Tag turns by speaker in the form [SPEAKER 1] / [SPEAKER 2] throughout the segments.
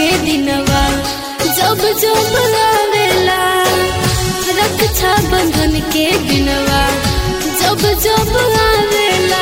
[SPEAKER 1] दिनवा जब जब आवेला रक्षा बंधन के दिनवा जब जब आवेला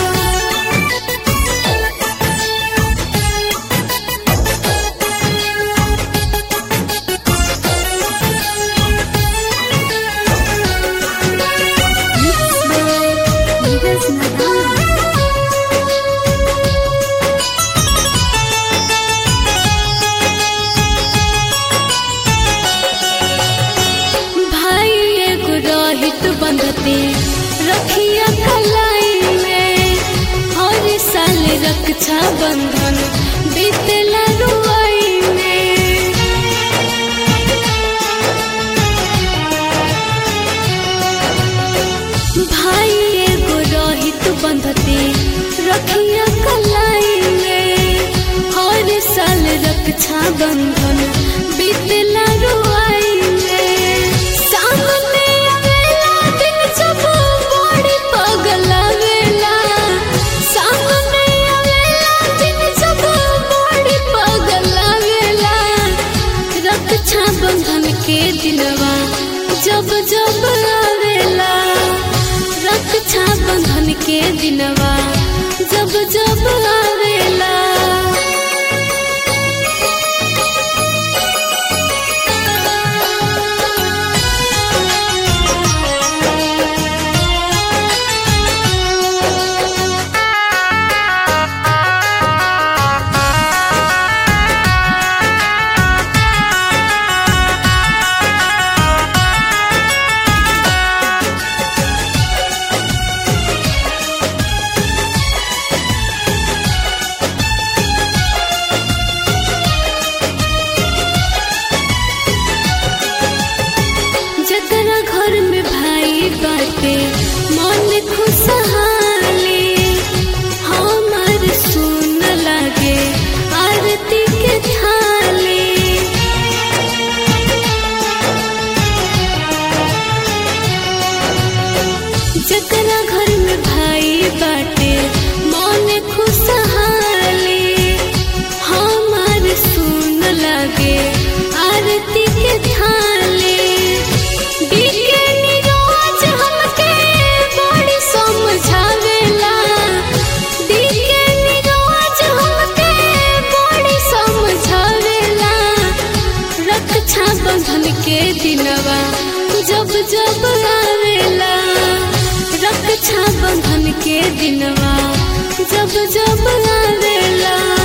[SPEAKER 1] भाई एगो रहित बंधते रखिया कलाई में हर साल रक्षा बंधन बीतेला रुआई में भाई एगो रहित बंधते रखिया कलाई में हर साल रक्षा बंधन बीतेला रुआई में सामने आवेला दिन जब बड़ी पगल आवेला सामने आवेला दिन जब बड़ी पगल आवेला रक्षा बंधन के दिनवा जब जब आवेला रक्षा बंधन के दिनवा जब जब आवेला जकरा घर में भाई बाटे मन खुशहाली हमार सुन लागे आरती के थाली जकरा घर में भाई बाटे मन खुशहाली हमार सुन लागे आरती के थाली बीके निरोज हमके बड़ी समझावेला बीके निरोज हमके बड़ी समझावेला रक्षा बंधन के दिनवा जब जब आवेला रक्षा बंधन के दिनवा जब जब आवेला